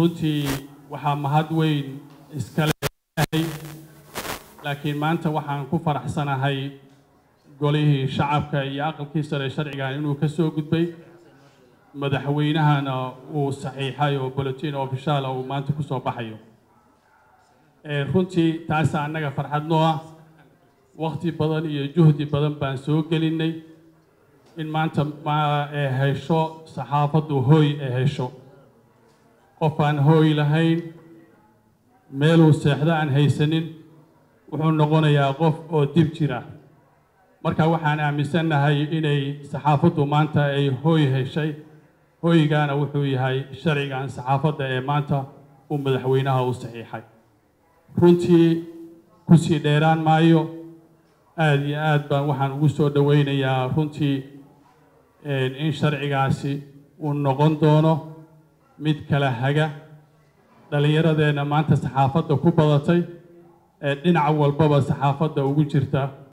runtii waxaa mahad weyn iskale yahay laakiin maanta waxaan ku faraxsanahay golihii shacabka iyo aqalkii sare sharcigan inuu ka soo gudbay madaxweynahana uu saxiixay oo bulletin official uu maanta ku soo baxayo runtii taasa annaga farxad noo ah wakti badan iyo juhdi badan baan soo gelinay in maanta ee hesho saxaafaddu hooy ee hesho qof aan hooy lahayn meeluu seexdo aan haysanin wuxuu noqonayaa qof oo dib jira marka waxaan aaminsannahay inay saxaafaddu maanta ay hooy heshay hooygaana wuxuu yahay sharcigan saxaafadda ee maanta uu madaxweynaha u saxiixay runtii kusii dheeraan maayo aada iyo aad baan waxaan ugu soo dhoweynayaa runtii in sharcigaasi uu noqon doono mid kala haga dhallinyaradeenna maanta saxaafadda ku badatay ee dhinac walbaba saxaafadda ugu jirta